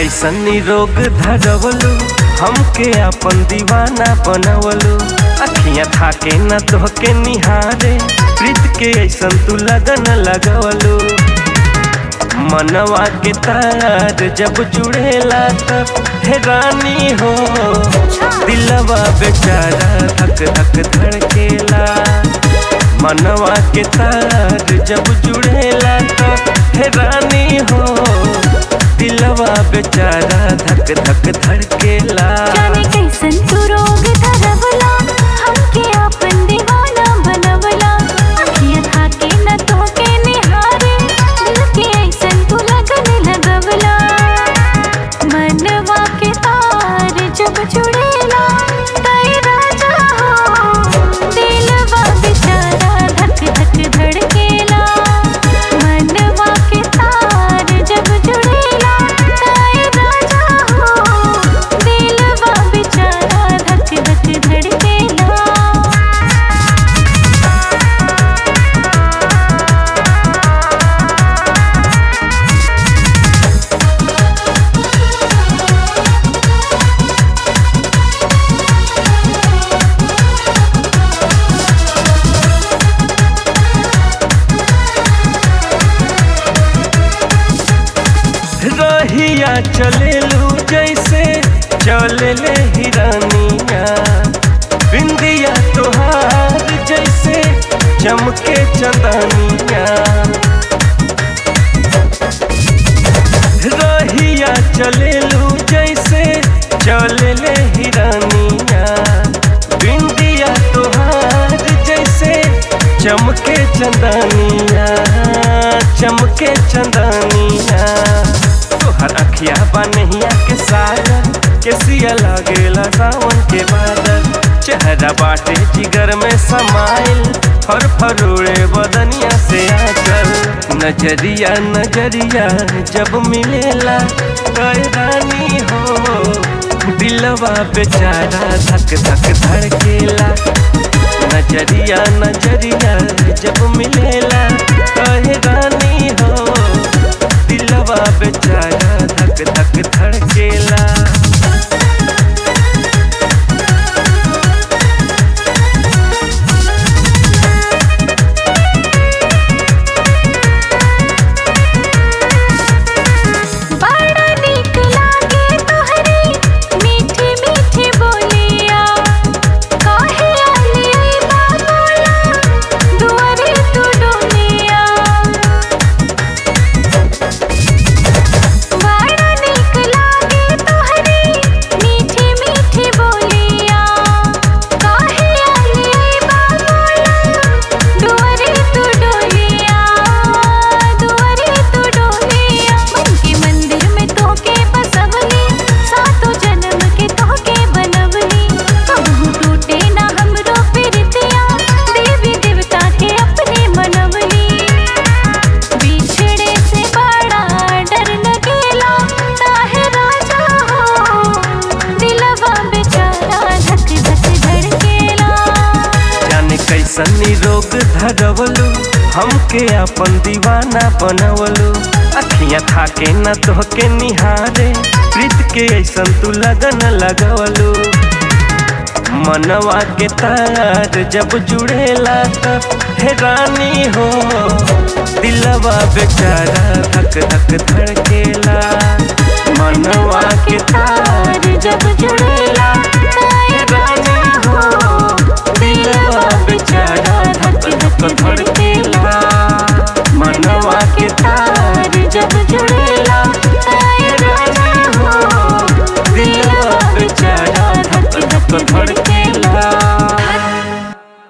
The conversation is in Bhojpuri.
कैसन रोग धरवलू हमके अपन दीवाना बनवलू अखियां थाके न तोहके निहारे प्रीत के ऐसन तू लगन लगवलू मनवा के तार जब जुड़ेला तब हैरानी हो दिलवा बेचारा धक धक धड़केला मनवा के तार जब जुड़ेला तब हैरानी हो दिलवा बेचारा धक धक धड़केला जाने कैसन तू रोग धरवला हमके आपन दीवाना बनवला अखियां थाके न तोहके निहारे दिल के ऐसन तू लगन लगवला मनवा के तार जब जुड़ेला तय राजा हो दिलवा बेचारा धक धक धड़केला मनवा के तार जब जुड़ेला तय राजा हो दिलवा बेचारा धक धक धड़केला रहिया चलेलू जैसे चले ले हिरानिया बिंदिया तोहार जैसे चमके चंदनिया रहिया चलेलू जैसे चले ले हिरानिया बिंदिया तोहार जैसे चमके चंदनिया चमके चंदनिया तोहर अखिया बनहिया के सागर के सिया लागेला सावन के बादल चेहरा बाटे जिगर में समाइल फर फरोड़े बदनिया से आचल नजरिया नजरिया जब मिलेला रानी हो दिलवा बेचारा धक धक धड़केला नजरिया नजरिया जब मिलेला कहे रानी हो दिलवा बेचारा धक धक धड़केला बड़ा नीक लागे तोहरी मीठी मीठी बोलिया काहे आली आई बाबूला दुआरे तू डोलिया बड़ा नीक लागे तोहरी मीठी मीठी बोलिया काहे आली आई बाबूला दुआरे तू डोलिया दुआरे तू डोलिया मन के मंदिर में तोके बसवली सातों जन्म के तोके बनवली कहूँ टूटे ना हमरो प्रीतिया देवी देवता के अपने मनवली बिछड़े से बड़ा डर लगेला काहे राजा हो दिलवा बेचारा धक धक धड़केला जाने कैसन रोग धरवलू हमके अपन दीवाना बनवलू अखियां थाके न तोहके निहारे प्रीत के ऐसन तू लगन लगवलू मनवा के तार जब जुड़ेला तब हैरानी हो दिलवा बेचारा धक धक धड़केला मनवा के तार जब जुड़े